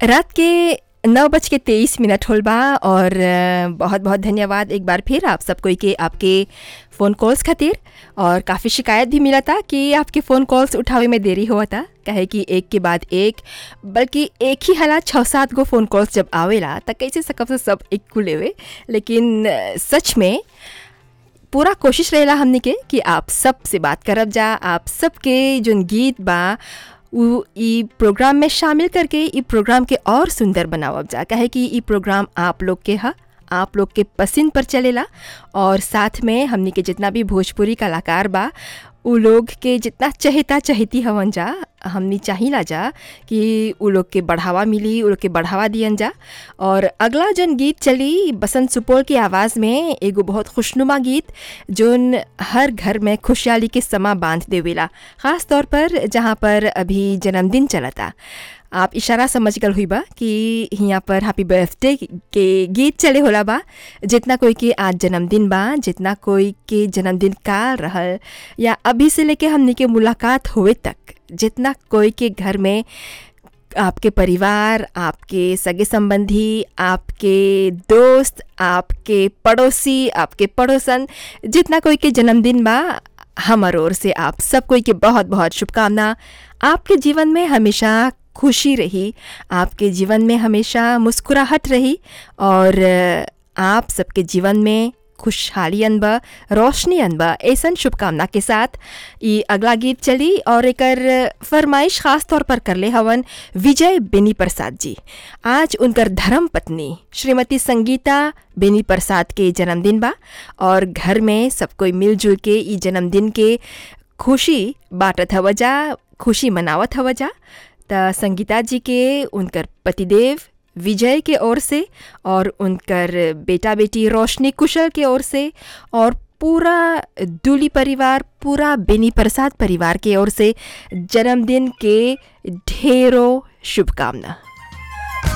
रात के नौ बज के तेईस मिनट होल बा और अ, बहुत बहुत धन्यवाद एक बार फिर आप सब कोई के आपके फ़ोन कॉल्स खातिर और काफ़ी शिकायत भी मिला था कि आपके फ़ोन कॉल्स उठावे में देरी हुआ था कहे कि एक के बाद एक बल्कि एक ही हालात छः सात गो फ़ोन कॉल्स जब आवेला त कैसे सकब से सब एक को लेवे लेकिन अ, सच में पूरा कोशिश रहेला हमने के कि आप सब से बात करब जा आप सबके जोन गीत बा उ ई प्रोग्राम में शामिल करके ई प्रोग्राम के और सुंदर बनावब जा काहे कि ई प्रोग्राम आप लोग के ह आप लोग के पसंद पर चलेला और साथ में हमनी के जितना भी भोजपुरी कलाकार बा उ लोग के जितना चहेता चहेती हवन जा हमनी चाहिला जा कि उ लोग के बढ़ावा मिली उ लोग के बढ़ावा दियन जा और अगला जौन गीत चली बसंत सुपौल की आवाज़ में एगो बहुत खुशनुमा गीत जोन हर घर में खुशहाली के समा बांध देवेला ख़ास तौर पर जहाँ पर अभी जन्मदिन चलता आप इशारा समझ गल हुई बा कि यहाँ पर हैप्पी बर्थडे के गीत चले होला बा जितना कोई के आज जन्मदिन बा जितना कोई के जन्मदिन काल रहल या अभी से लेके हमने के मुलाकात होए तक जितना कोई के घर में आपके परिवार आपके सगे संबंधी आपके दोस्त आपके पड़ोसी आपके पड़ोसन जितना कोई के जन्मदिन बा हमर ओर से आप सब कोई के बहुत बहुत शुभकामना आपके जीवन में हमेशा खुशी रही आपके जीवन में हमेशा मुस्कुराहट रही और अ, आप सबके जीवन में खुशहाली अनबा रोशनी अनबा ऐसन शुभकामना के साथ ई अगला गीत चली और एकर फरमाइश खास तौर पर करले हवन विजय बेनी प्रसाद जी आज उनकर धर्म पत्नी श्रीमती संगीता बेनी प्रसाद के जन्मदिन बा और घर में सब कोई मिलजुल के ई जन्मदिन के खुशी बाटत हव जा खुशी मनावत हव जा त संगीता जी के उनकर पतिदेव विजय के ओर से और उनकर बेटा बेटी रोशनी कुशल के ओर से और पूरा दूली परिवार पूरा बेनी प्रसाद परिवार के ओर से जन्मदिन के ढेरों शुभकामना